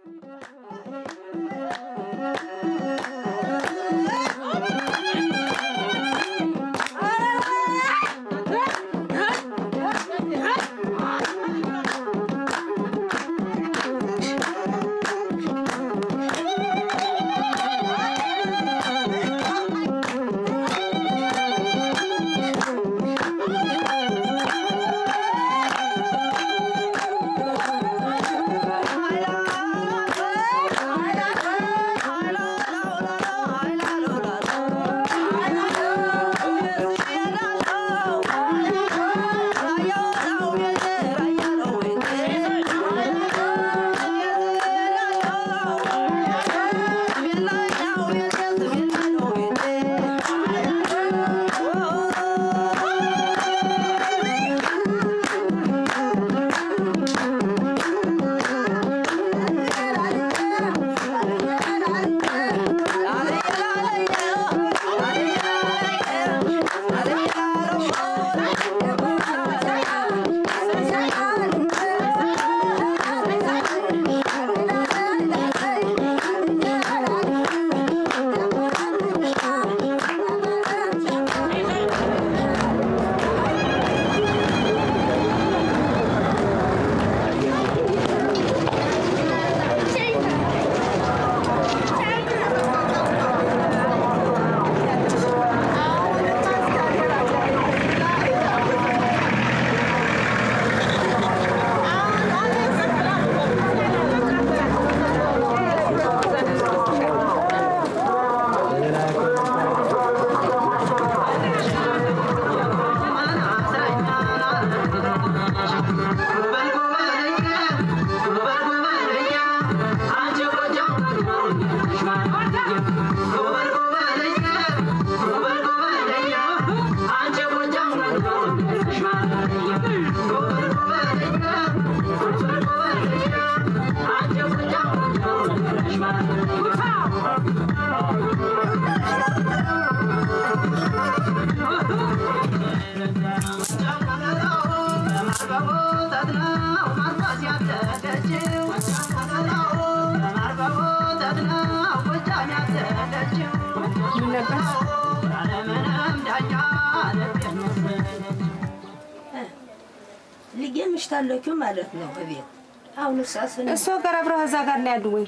ልጄ ምሽታለችው ማለት ነው እቤት አሁን እሳስ እሷ ጋር አብረህ እዛ ጋር ነው ያሉ ወይ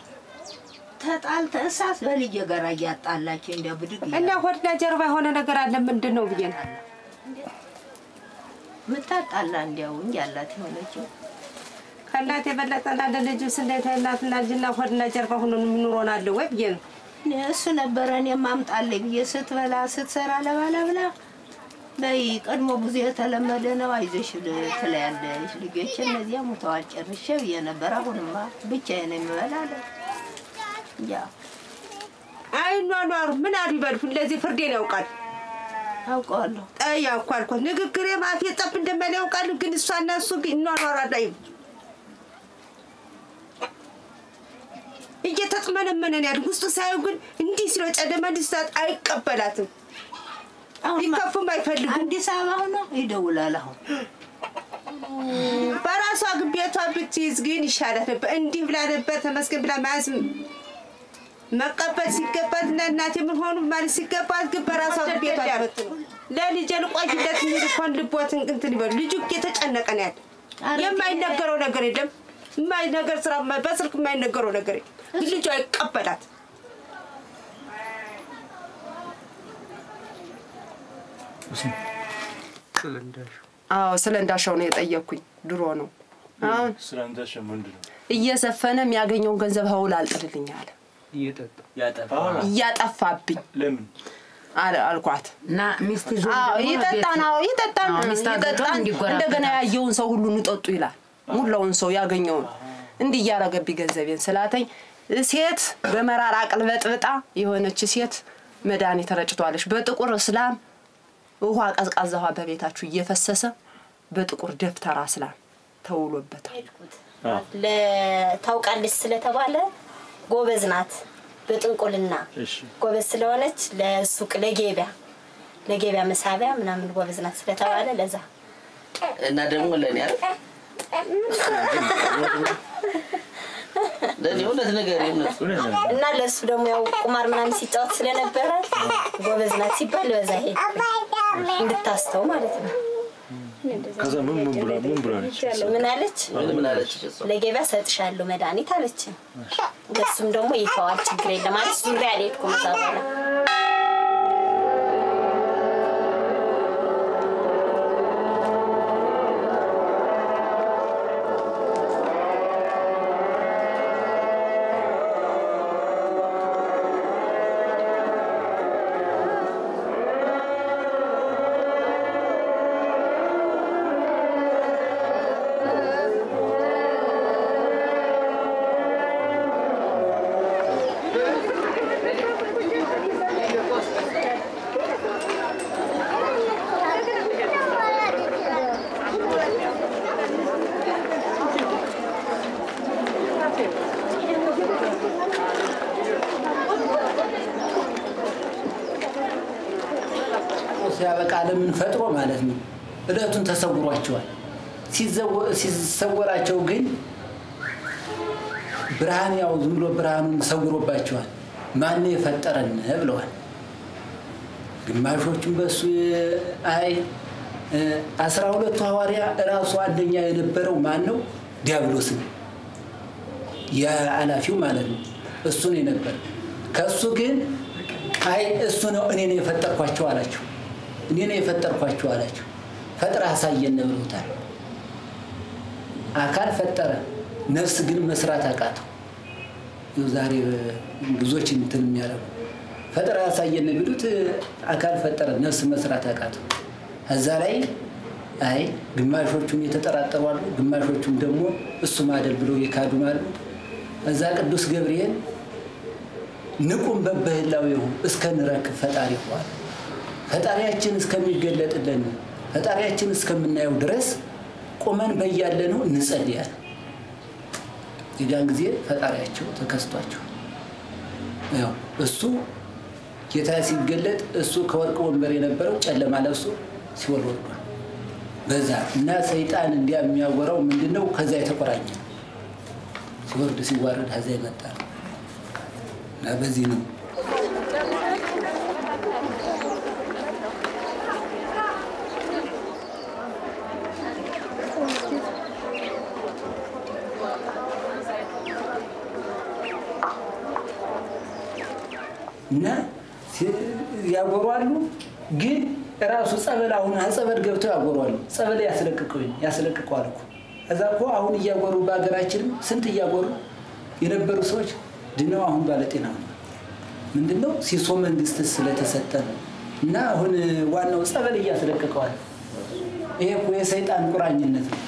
ተጣልተ እሳስ በልጄ ጋር እያጣላች እንደ ብድግ እና ሆድና ጀርባ የሆነ ነገር አለ ምንድን ነው ብዬ ነው ምታጣላ እንዲያው እንጂ አላት የሆነችው ከእናት የበለጠ እንዳለ ልጅስ እንዴት እናትና ልጅና ሆድና ጀርባ ሆኖ የሚኖረናለ ወይ ብዬ ነው እኔ እሱ ነበረ እኔ ማምጣልኝ ብዬ ስትበላ ስትሰራ ለባለ ብላ በይ ቀድሞ ብዙ የተለመደ ነው አይዞሽ ትለያለሽ። ልጆች እነዚያ ሙተዋል ጨርሼ ብዬ ነበር። አሁንማ ብቻዬን የምበላ አለ። ያው አይኗኗሩ ምን አሉ ይበልፉ እንደዚህ ፍርዴን ያውቃል አውቀዋለሁ። ጠያ እኮ አልኳት ንግግሬ ማፌ ጠብ እንደማይል ያውቃሉ ግን እሷና እሱ ግን ይኗኗራሉ አይሉ እየተጥመነመነን ያሉ ውስጡ ሳየው ግን እንዲህ ስለ ጨለማ እንዲስታት አይቀበላትም ሊከፉም አይፈልጉም አዲስ አበባ ሆኖ ይደውላል። አሁን በራሷ ግን ቤቷ ብትይዝ ግን ይሻላት ነበር። እንዲህ ብላ ነበር ተመስገን ብላ መያዝ መቀበል ሲገባት እና እናቴ ምን ሆኑ ማለት ሲገባት ግን በራሷ ግን ቤቷ ያበት ነው። ለልጄ ልቆይለት የሚል እንኳን ልቦትን እንትን ይበሉ። ልጁ እየተጨነቀ ነው ያለ። የማይነገረው ነገር የለም። የማይነገር ስራ በስልክ የማይነገረው ነገር የለም። ግን ልጁ አይቀበላት አዎ ስለ እንዳሻው ነው የጠየቅኩኝ። ድሮ ነው አሁን ስራ እንዳሻ ምንድን ነው? እየዘፈነ የሚያገኘውን ገንዘብ ሀውል አልጥልልኝ አለ። እያጠፋብኝ ለምን አለ አልኳት። እና ሚስት ይዞ አዎ ደግሞ ይጠጣን፣ ቤት- አዎ ይጠጣን፣ አዎ፣ ሚስት አግብቶ ይጠጣን። እንዲጎራበጥ እንደገና ያየውን ሰው ሁሉ ንጠጡ ይላል። ሙላውን ሰው ያገኘውን እንዲህ እያረገብኝ ገንዘቤን ስላተኝ ሴት በመራር አቅልበጥብጣ የሆነች ሴት መድኃኒት ረጭቷለች። በጥቁር እስላም ውሃ ቀዝቃዛ ውሃ በቤታችሁ እየፈሰሰ በጥቁር ደብተራ እስላም ተውሎበታል። ለ- ታውቃለች ስለተባለ ጎበዝ ናት። በጥንቁልና እሺ ጎበዝ ስለሆነች ለሱቅ ለገቢያ ለገቢያ መሳቢያ ምናምን ጎበዝ ናት ስለተባለ ለዛ እና ደግሞ ለእኔ አይደል ለዚህ እውነት ነገር እውነት እውነት ነው። እና ለእሱ ደግሞ ያው ቁማር ምናምን ሲጫወት ስለነበረ ጎበዝ ናት ሲባል በዛ ሄድ እንድታስተው ማለት ነው። ከዛ ምን ምን ብላ ምን ብላለች? ምን አለች? ምን ምን አለች እሷ? ለገበያ ሰጥሻለሁ መድኃኒት አለች። ለሱም ደግሞ ይተዋል ችግር የለም ማለት ዙሪያ አልሄድኩም እዛ በኋላ ሲያበቃ ዓለምን ፈጥሮ ማለት ነው። እለቱን ተሰውሯቸዋል። ሲዘወ- ሲሰወራቸው ግን ብርሃን ያው ዝም ብሎ ብርሃኑን ሰውሮባቸዋል። ማን የፈጠረን ብለዋል። ግማሾቹም በሱ አይ እ፣ አስራ ሁለቱ ሐዋርያ እራሱ አንደኛ የነበረው ማን ነው? ዲያብሎስ ነው። የኃላፊው ማለት ነው። እሱ ነው የነበረ። ከእሱ ግን አይ እሱ ነው እኔ ነው የፈጠርኳቸው አላቸው። እኔ ነው የፈጠርኳቸው አላቸው። ፈጥረህ አሳየን ብለውታል። አካል ፈጠረ፣ ነፍስ ግን መስራት አቃተው። ይኸው ዛሬ ብዙዎች እንትን የሚያደርጉ ፈጥረህ አሳየን ቢሉት አካል ፈጠረ፣ ነፍስ መስራት አቃተው። እዛ ላይ አይ ግማሾቹም የተጠራጠሩ አሉ፣ ግማሾቹም ደግሞ እሱ ማደል ብለው የካዱም አሉ። እዛ ቅዱስ ገብርኤል ንቁም በበህላዊሁ እስከ ንረክብ ፈጣሪ ሆዋል ፈጣሪያችን እስከሚገለጥልን ፈጣሪያችን እስከምናየው ድረስ ቁመን በያለነው እንጸልያለን። የዚያን ጊዜ ፈጣሪያቸው ተከስቷቸው ያው እሱ ጌታ ሲገለጥ እሱ ከወርቅ ወንበር የነበረው ጨለማ ለብሶ ሲወል ወርዷል። በዛ እና ሰይጣን እንዲያ የሚያወራው ምንድን ነው? ከዛ የተቆራኘ ነው። ሲወርድ ሲዋረድ ከዛ የመጣ ነው እና በዚህ ነው እና ሲ- ያጎሯሉ። ግን ራሱ ጸበል አሁን ጸበል ገብተው ያጎሯሉ። ጸበል ያስለቅቀው ያስለቅቀዋል እኮ እዛ እኮ አሁን እያጎሩ በሀገራችንም ስንት እያጎሩ የነበሩ ሰዎች ድነው አሁን ባለጤና ሆነዋል። ምንድነው ሲሶ መንግስት ስለተሰጠ ነው። እና አሁን ዋናው ጸበል እያስለቅቀዋል። ይሄ እኮ የሰይጣን ቁራኝነት ነው።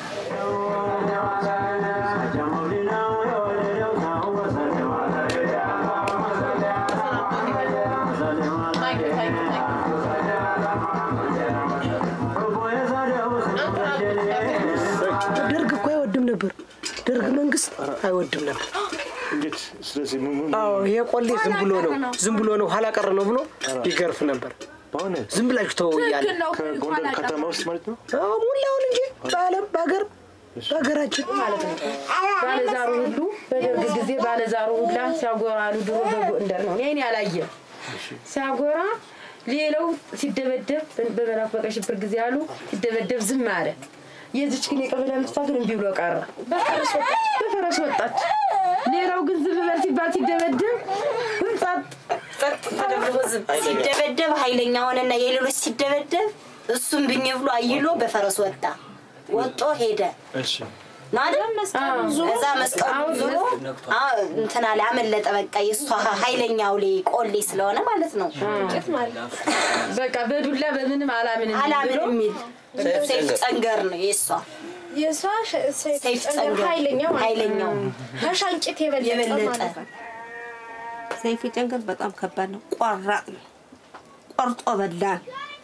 ደርግ እኮ አይወድም ነበር። ደርግ መንግስት አይወድም ነበር። እንዴት? ስለዚህ ምን ምን አዎ ይሄ ቆሌ ዝም ብሎ ነው ዝም ብሎ ነው ኋላ ቀር ነው ብሎ ይገርፍ ነበር። በእውነት ዝም ብላችሁ ተወው እያለ ከጎንደር ከተማ ውስጥ ማለት ነው? አዎ ሙላውን እንጂ በዓለም በሀገር በሀገራችን ማለት ነው። ባለዛሩ ሁሉ በደርግ ጊዜ ባለዛሩ ሁላ ሲያጎራሉ ድሮ በጎንደር ነው። እኔ ያላየ ሲያጎራ ሌላው ሲደበደብ በመላክ በቀይ ሽብር ጊዜ አሉ ሲደበደብ ዝም አለ። የዚች ግን የቀበሌ ልጅቷ ግን እምቢ ብሎ ቀረ። በፈረስ ወጣች በፈረስ ወጣች። ሌላው ግን ዝም በል ሲባል ሲደበደብ ጸጥ ጸጥ ተደብድቦ ዝም ሲደበደብ ኃይለኛ ሆነና የሌሎች ሲደበደብ እሱም ብኝ ብሎ አይሎ በፈረስ ወጣ። ወጦ ሄደ እሺ ማለት እዛ መስቀሉ ዙሮ አዎ፣ እንትና ላይ አመለጠ። በቃ የእሷ ኃይለኛው ላይ ቆሌ ስለሆነ ማለት ነው በቃ በዱላ በምንም አላምንም አላምን ብሎ የሚል ሰይፍ ጨንገር ነው የእሷ የእሷ ሰይፍ ሰይፍ ጨንገር ኃይለኛው ማለት ነው። ኃይለኛው ከሻንጭት የበለጠ የበለጠ ማለት ነው። ሰይፉ ጨንገር በጣም ከባድ ነው። ቆራጥ ነው። ቆርጦ በላን።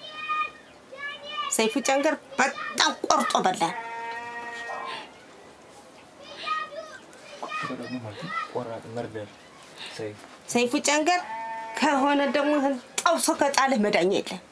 ሰይፉ ጨንገር በጣም ቆርጦ በላን። ቆራጥ መርደር ሰይፍ ሰይፉ ጨንገር ከሆነ ደግሞ ጠብሶ ከጣልህ መዳኛ የለም።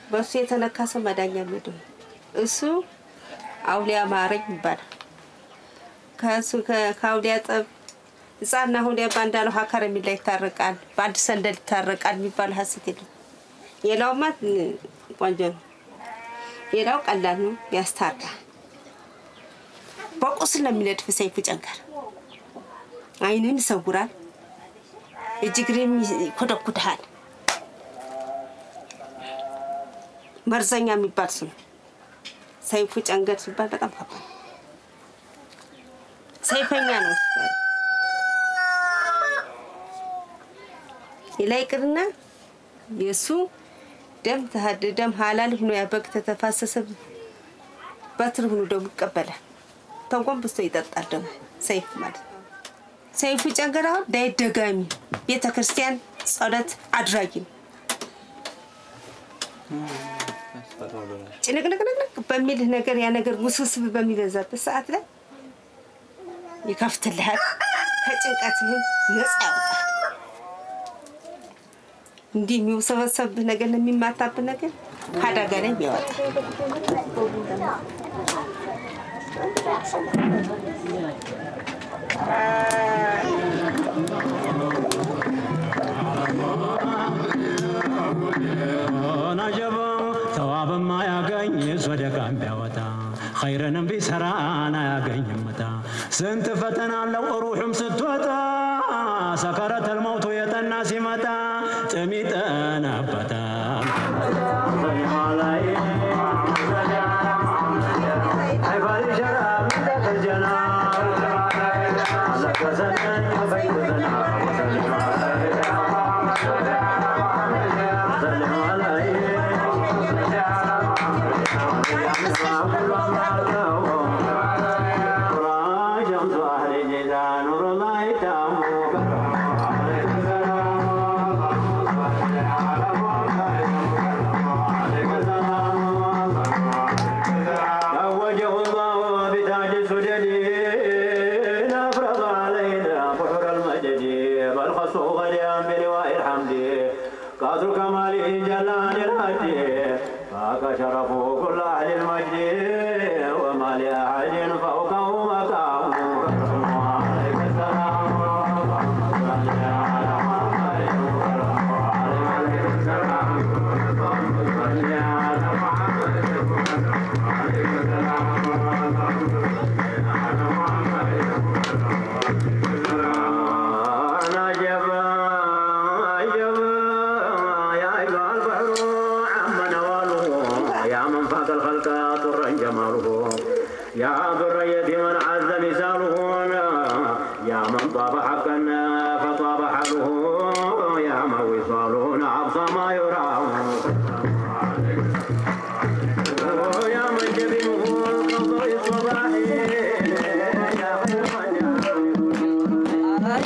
በእሱ የተነካ ሰው መዳኛ ምድር እሱ አውሊያ ማረኝ ይባላል። ከእሱ ከ- ከአውሊያ ጠብ ህፃና አውሊያ ባንዳለው ሀከር የሚላ ይታረቃል፣ በአንድ ሰንደል ይታረቃል የሚባል ሀሰት የለም። ሌላውማ እ፣ ቆንጆ ነው። ሌላው ቀላል ነው፣ ያስታርቃል። በቁስል ነው የሚነድፍ ሰይፉ ጨንገር አይንን ይሰውራል፣ እጅግሬም ይኮደኩድሃል። መርዘኛ የሚባል ስም ሰይፉ ጨንገር ሲባል በጣም ከባድ ነው። ሰይፈኛ ነው ሲባል ሌላ ይቅርና የእሱ ደም ተሃድ ደም ሀላል ሆኖ ያበግ ተተፋሰሰ በትር ሆኖ ደግሞ ይቀበላል። ተንቆንብሶ ይጠጣል ደግሞ ሰይፍ ማለት ነው። ሰይፉ ጨንገር አሁን ዳዊት ደጋሚ ቤተ ክርስቲያን ጸሎት አድራጊ ነው። ጭንቅንቅንቅንቅ በሚልህ ነገር ያ ነገር ውስብስብ በሚበዛበት ሰዓት ላይ ይከፍትልሃል። ከጭንቀትህም ነፃ ያወጣል። እንዲህ የሚውሰበሰብህ ነገር የሚማታብህ ነገር ከአደጋ ላይ ያወጣል። ናጀባ ተዋብም አያገኝ ሶደቃም ቢያወጣ ኸይርንም ቢሰራን አያገኝምታ ስንት ፈተና አለው ሩሑም ስትወጣ ሰከረተል መውቱ የጠና ሲመጣ ጥም ይጠናበታል زوجه الله بتاج السدد أفرض علينا بحر المجد بل خصه غدا بلواء الحمد قدر كماله جلال الهدي فاك شرفه كل أهل المجد وما لأحد فوقه مقام عليك السلام عجبا عجبا يا أيها البحر عم نواله يا من فاق الخلق طرا جماله يا برية من عز مثاله يا من طاب حقا فطاب حاله يا من وصاله أبصى ما يراه يا من جبينه كضوء الصباح يا خير من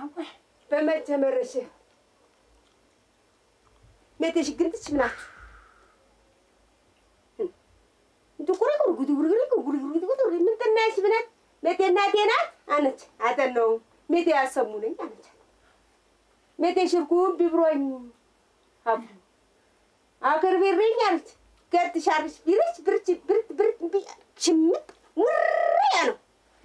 በመጀመረሽ ሜቴሽ ግንትች ምናት ምንጥናሽ ብናት ሜቴ እናቴ ናት አነች አጠነው ሜቴ ያሰሙ ነኝ አነች ሜቴ ሽርኩ ቢብሮኝ አቡ አገር ቤሬኝ አለች ገድ ሻርሽ ቢረች ብርች ብርት ብርት ቢ ሽምጥ ውርያ ነው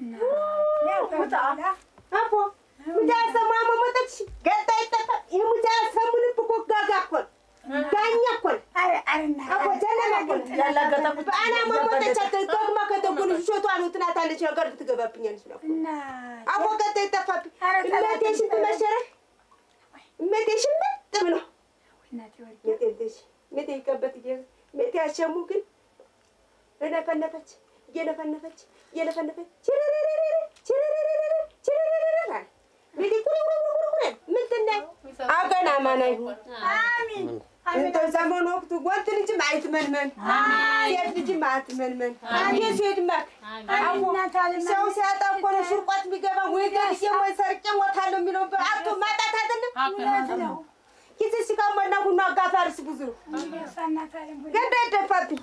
አቦ ሙጃ ሰማ መሞተች ገጣ ይጠፋ ይህ ሙጃ ሰሙን እኮ ጋጋ እኮ ነው። ዳኛ እኮ ነው። አቦ ጀለማ እኮ ነው። በአና መሞተች ደግማ ከተጎን ሾቷ ነው ትናታለች ነገር ትገባብኛለች ነው አቦ ገጣ ይጠፋብኝ እመቴ ሽንት መሸረሽ እመቴ ሽምጥ ብሎ ሜቴ ሜቴ ይቀበት ሜቴ ያሸሙ ግን እነፈነፈች እየነፈነፈች እየነፈነፈች ችርርርርር ችርርርርር ችርርርርር አለ። ሜቴ ቁርቁርቁርቁር ምንድን ነው? አገና ማና ይሁን እንደ ዘመን ወቅቱ ወንድ ልጅም አይትመንመን ሴት ልጅም አትመንመን የሴት መክ አቦ ሰው ሲያጣ እኮ ነው ሽርቆት የሚገባ ወይ ገልጬ ወይ ሰርቄ ሞታለሁ የሚለው አቶ ማጣት አይደለም ይህ ሲጋ መና ቡና አጋፋሪስ ብዙ ነው ገዳ ይደፋብኝ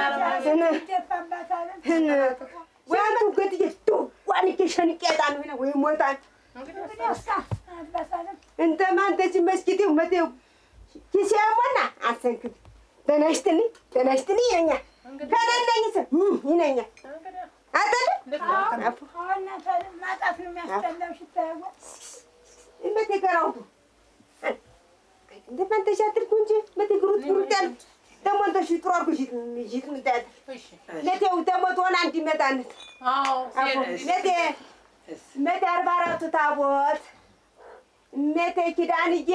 ወይ አንቱ ገድዬ ዋንቄ ሸንቄ ጣን ሆነ ወይ ሞታን እንተ ማንተች መስጊድ መቴው ኪሲያሞና አሰንክብ ተነሽትኒ ተነሽትኒ ይለኛል ከሌለኝ ሰ ይለኛል አይደለም መቴ ገራውቱ እንደ ፈንተሽ አትልኩ እንጂ መቴ ግሩት ግሩት ያለ ደግሞ እንተ ሽጥሮ አርጎ ሽጥ ሽጥ ምጣት መቴው ደግሞ ትሆን አንድ ይመጣነት መቴ መቴ አርባ አራቱ ታቦት መቴ ኪዳንዬ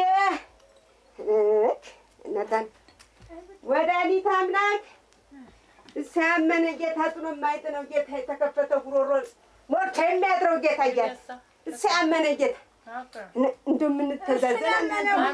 እናታን ወዳሊት አምላክ ሲያመነ ጌታ ጥሎ የማይጥለው ጌታ የተከፈተ ጉሮሮ ሞልቶ የሚያድረው ጌታ እያለ ሲያመነ ጌታ እንደው የምንተዛዘን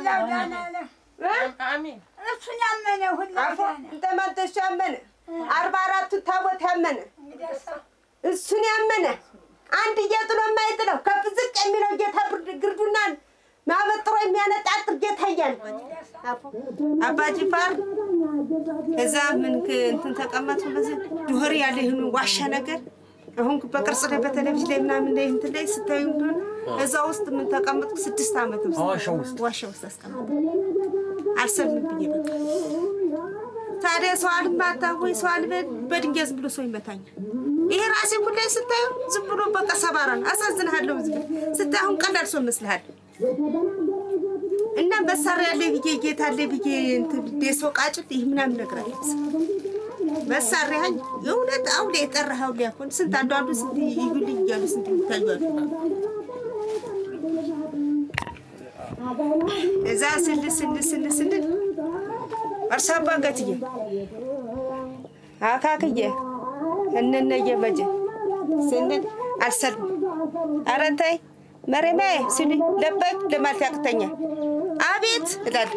እሱን ያመነ አፎ እንተማንተሱ ያመነ አርባ አራቱ ታቦት ያመነ እሱን ያመነ አንድ እየጥሎ የማይጥለው ከፍ ዝቅ የሚለው ጌታ ግርዱናን ማበጥሮ የሚያነጣጥር ጌታ እያለ አባ ጅፋር እዛ ምን እንትን ተቀመጡ በዚህ ዱህር ያለ ይህን ዋሻ ነገር አሁን በቅርጽ ላይ በቴሌቪዥን ላይ ምናምን ላይ እንትን ላይ ስታዩ እንደሆነ እዛ ውስጥ ምን ተቀመጥኩ ስድስት ዓመት ውስጥ ዋሻ ውስጥ አስቀመጥኩ። አልሰልም ብዬ በቃ ታዲያ ሰው አልማታ ወይ ሰው አልበል በድንጋይ ዝም ብሎ ሰው ይመታኛል። ይሄ ራሴ ሁላይ ስታዩ ዝም ብሎ በቃ ሰባራ ነው። አሳዝንሃለሁ። ዝም ስታይ አሁን ቀላል ሰው ይመስልሃል። እና መሳሪያ አለ ብዬ ጌታ አለ ብዬ እንትን የሰው ቃጭል ይህ ምናምን ነገር አለ መሳሪያ የእውነት አሁን የጠራኸው ሊያኮን ስንት አንዱ አንዱ ስንት ይዩልኝ እያሉ ስንት ይታያሉ። እዛ ስል ስል ስል ስል እርሳ አባገትዬ አካክዬ እንነየ በጀ ስንል አልሰልም። ኧረ ተይ መሬማዬ ሲሉ ለበቅ ለማለት ያቅተኛል። አቤት እላለሁ።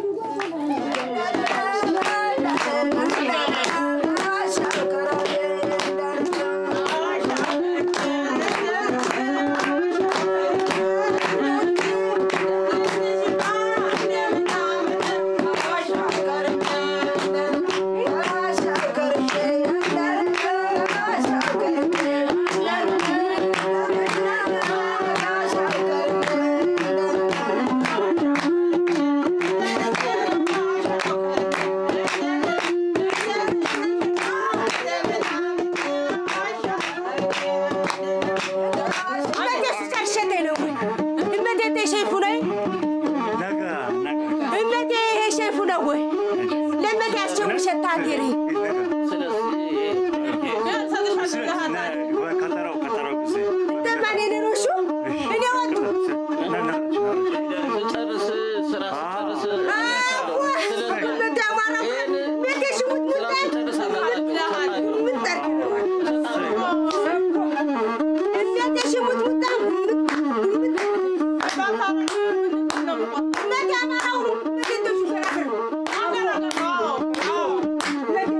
Thank you.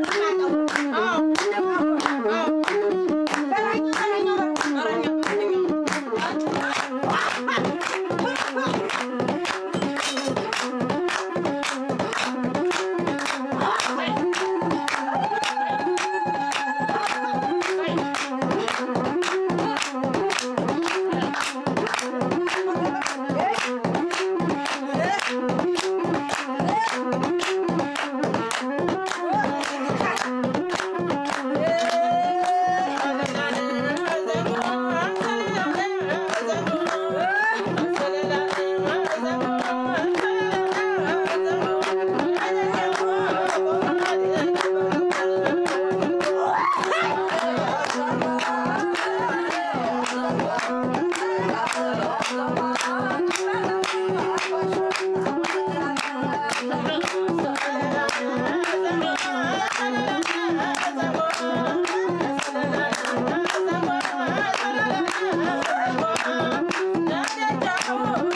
Oh,